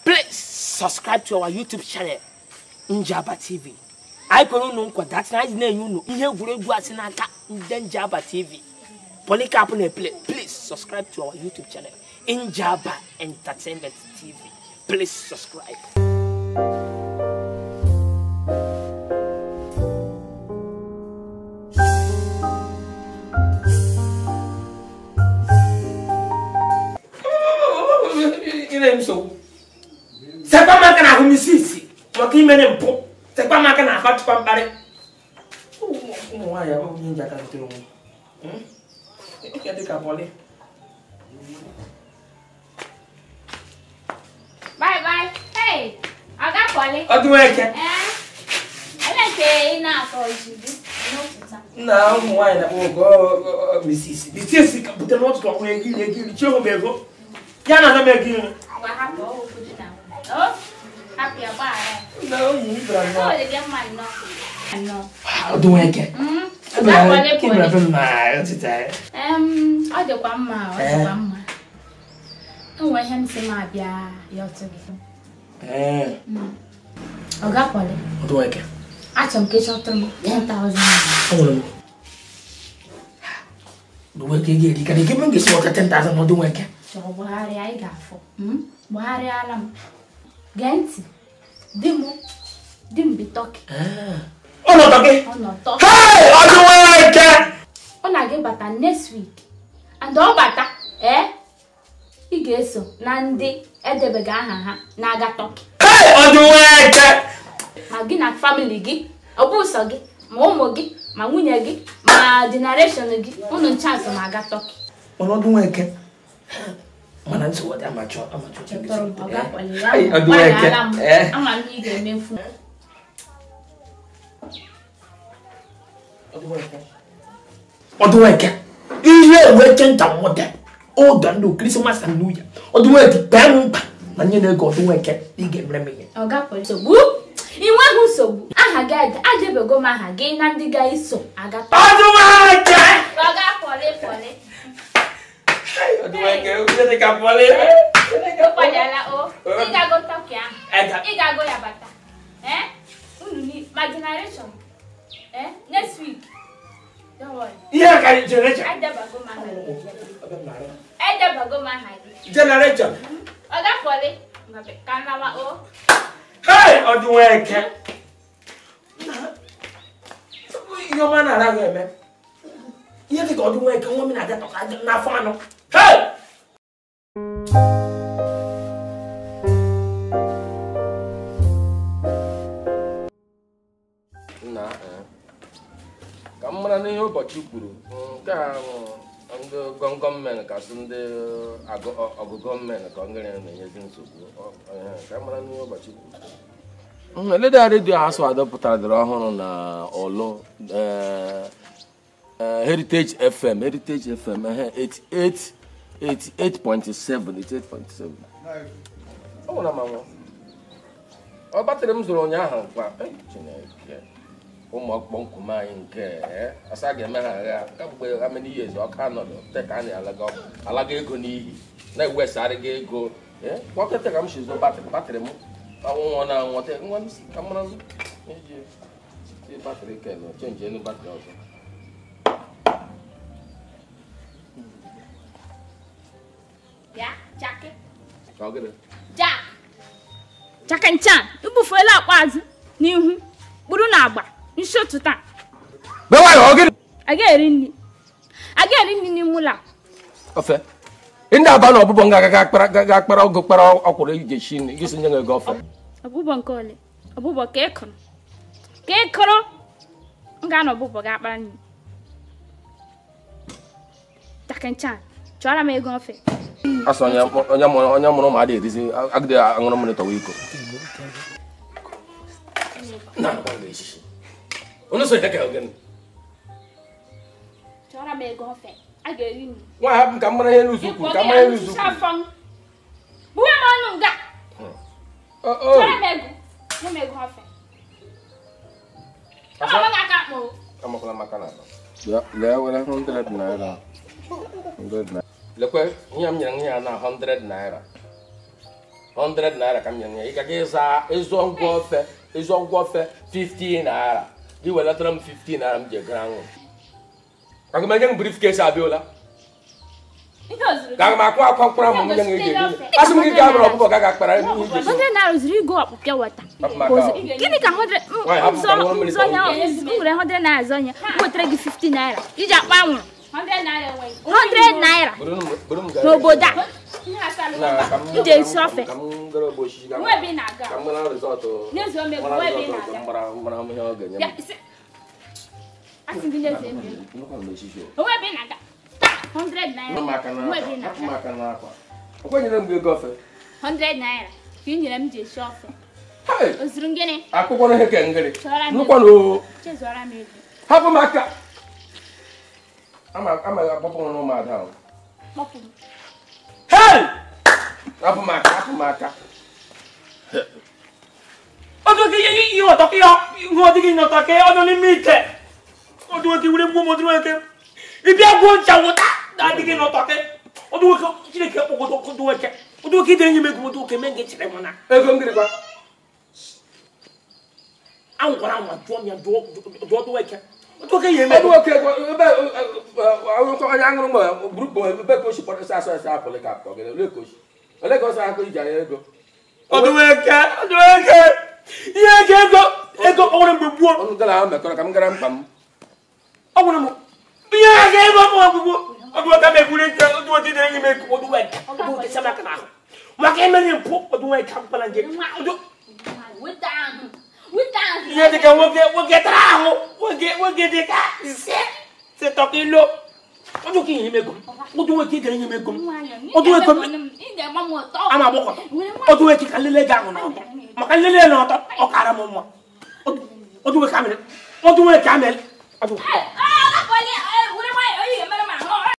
please subscribe to our youtube channel njaba tv anyị kwere unu nkwa datina anyị na-enye unu ihe egwuregwu asị n'aka ndị njaba tv polycarp na-eple please subscribe to our youtube channel njaba entertainment tv please subscribe ire nsogbu sekwa m aka na ahụ m isi isi maka imere mpụ sekwa m aka na ahụ atụkwa mkparị ụmụ nwaanyị abụghị ihe nji aka zutere onwe ike dịka bọlị Bye bye. Hey, Aga Kwale. ọdụnwa eke Eh? Ele nke ị na-akọ ozugbo n'ụtụta. nna ụmụ nwaanyị na-akpọ ogo misisi misisi ka butere n'ọtụtụ ọnwa ego iri ego iri chiehụ m ego ya na ana m ego iri Gwa hapụ ọgwụ dị na nwunye. Oh, hapụ ya gbaghara ya. na oyi ibra Ọ nnọọ dị gị mma nnọọ. Nnọọ. ọdụnwa eke Mm, Aga Kwale kibra Kwale. be m na ọtịta ya Em, ọ dịkwa mma, ọ dịkwa mma. O nwere ihe m sị m abịa ya ọtụ gị. ee Ọga Kwale, ọdụnwa eke achọrọ m ka ị chọtụrụ m 10,000 naira. Ọnwere m. Ọdụnwa eke ga-eri ka ike m ga-esi nweta 10,000 n'ọdụnwa eke chọrọ gbagharịa ị ga-afụ Mm? gbagharịala m gee ntị di m di m bi tọki ọnọdụ gị ọ nọ tọki Hey! ọdụnwa eke ọ na-aga bata next week and ọ bata ee ị ga-eso na ndị edebeghị aha ha na-aga tọki Hey! ọdụnwa eke ma gị na famili gị ọ bụ sọ gị ma ụmụ gị ma nwunye gị ma generation gị unu nchansị ma aga tọki mana ọdụnwa eke mana nsogbu dị amachọ amachọ chọtọrọ m ọ gakwale ya Hey, ọdụnwa eke gbalịala m Eh. ama m na ị ga-emefu ọdụnwa eke ihe enwe chenta mọda ụda ndụ krismas and new year ọdụnwa eke kpee m mkpa na nye na-ego ọdụnwa eke ị ga-emere m ihe ọ gapụrụ nsogbu ị nweghị nsogbu aha gị ade- adebego m aha gị na ndị ga-eso aga tọki ọdụnwa eke ọ ga-pọlị pọlị ọdụnwa eke onye dị ka bọlị ụkwadala o ị ga-ago tọki ahụ Ega. ị ga-ago ya bata Eh? unu ni ma generation Eh? next week don't worry ihe a ka generation edebago m aha gị edebago m aha gị generation ọ ga-pọlị ngabe ka nnawa o hey ọdụnwa eke ihe ọma na-ara ahụ eme ihe dị ka ọdụnwa eke nwa m na-aga tọka n'afọ anọ hey nna eh, ka m mara n'ihe ụbọchị kwuru nke a bụ ndị gọngọm men kasị ndị agụ- ọ- ọgụgọ men ka ngịrị na-enyezi nsogbu Ọ- eh, ka m mara n'ihe ụbọchị kwuru eleda redio asụ adọpụtara dịrị ọhụrụ na ọlụ eh, eh, heritage fm heritage fm eh, 88 88.7 88.7 ọ nwere amanwụ ọ batrị m zụrụ ụnyaahụ kwa eh, chineke ụmụ ọkpụkpọ nkume anyị nke eh, asa ga-eme ha agha kamgbe amany years ọka nọdụ te ka a na-alaga alaga ego n'ihi na-ewesarịga ego eh, kpọkịta ka m si zụ batrị batrị m ọnwụnwọ na nwọta nwa m si ka m mara iji tie batrị ken chenji elu batrị ọzọ bịa chaki ka ọ gịnị jack chakenchan ibufuela akpa azụ n'ihu kpụrụ na agba nsi ụtụta bewa ya ọ gịnị a ga-eri nri a ga-eri nri n'ime ụlọ a. ofe ndị aba na ọbụbọ nga ga akpara ọgụ kpara ọkwụrụ iji esi nri gị si nye ego ofe ọbụbọ nke ole ọbụbọ ka ị kụrụ ka ị kụrụ m ga-anọ ọbụbọ ga akpara nri chakenchan chọrọ m ego ofe asị onye onye mụrụ onye mụrụ ma adị erizi agịdị aṅụrụ mmiri tọwa iko na agba ga esisi onye so dịka ogene chọrọ m ego ofe a ga-eri nri nwa hapụ ka m mara ihe n'uzu kwuru ka m mara ihe n'uzu kwuru buwe m ọnụ nga O- o. chọrọ m ego nye m ego ofe ọ bụ aka akpọ amakwala maka na akpa. Bịa, lee were 100 naira 100 naira lekwe ihe m nyere ya na 100 naira 100 naira ka m nyere ya ị gaga ịza ịzụ ngwa ofe ịzụ ngwa ofe 15 naira gị welatara m 15 naira m ji egara nwụ aga m enye m briefcase abịala ihe ozuru ka aga m akwa akwa mkpụrụ amụ m nye gị ego asị m gị gaa bụrụ ọkụkọ gaga akpara ihe iji esi. hundred naira zuru igo ọkpụpịa wata Hapụ m aka ahụ. gịnị ka hundred Nwaanyị, hapụ m ka nwa mmiri nzọnya tọọ m nwere hundred naira zọnya m wetara gị 50 naira iji akpa anwụrụ hundred naira Buru m- buru m gaa. n'obodo a Na, ka m- m ji esi ofe ka m gara ogbe osisi gaa. nwa ebe ị na-aga ka m gara resọtụ N'ezie, o mebiri, mara nwa ebe ị resọtụ na-aga. mara mara m ihe ọ ga-enye Ya, m isi- asị gị n'ezie ebe ị Nnukwu m n'osisi o. nwa ebe ị na-aga taa 100 naira Hapụ m aka nwa ebe ị n'akwa. Hapụ m na-aga aka n'akwa. O kwenyere m gị ego ofe 100 naira ka ị nyere m ji esi ofe Hey! o zuru gịnị akwụkwọ na ihe ke ngịrị Chọrọ m nnukwu na o chezọra m ego hapụ m aka ama ama agbapụ m n'ụmụada ahụ kpọpụ m Hey! hapụ m aka hapụ m aka ọdún kí ihe ọtọ kí ọ ihe ọdún kí ọtọ kí ọdún ní mìtẹ ọdún kí wúlé gbọmọ ọdún wẹkẹ ibi agbo ncha wọta dáadé kí ọtọ kí ọdún wẹkẹ chineke ọgbọdọ ọdún wẹkẹ ọdún kí dẹrẹ nyẹmẹ gbọmọ ọdún wẹkẹ mẹngẹ kyerẹ mọ na ego ngịrị kwa àwọn kọrọ àwọn àjọ mi àjọ ọdún wẹkẹ ọdún wẹkẹ yẹmẹ ebe oke ego ebe akwụkwọ onye aṅụrụ mgbe gburupu ebe ka o si kpọrọ asọ asọ apụlị ka akpọ gị ole ka o si ole ka ọ sọ akụ iji anya ego ọdún wẹkẹ ọdún wẹkẹ ihe ego ego ego ọwụrụ mgbe gbuo ọnụ gara ahụ mekọrọ ka m gara mkpa m ọwụrụ m ihe ego ego ọmụ ọgwụgwụ ọdún wẹkẹ mẹgburu nche ọdún wẹkẹ dẹrẹ nyẹmẹ ọdún wẹkẹ ọdún wẹkẹ sẹmẹ aka n'ahụ maka emere mpụ ọdún wẹkẹ akpala nje ọdún weta ahụ weta ahụ ihe dịka nwoke nwoke tara ahụ nwoke nwoke dịka ise setọ kilo ọdún ka ihe mego ọdún wẹkẹ dẹrẹ nyẹmẹ ego ọdún wẹkẹ ị ga-agba m ọtọ ama agbọkọ ọdún wẹkẹ ka nlele gị ahụ n'ọtọ maka nlele n'ọtọ ọ kara m mma ọdún wẹkẹ amịrị ọdún wẹkẹ amịrị ọdún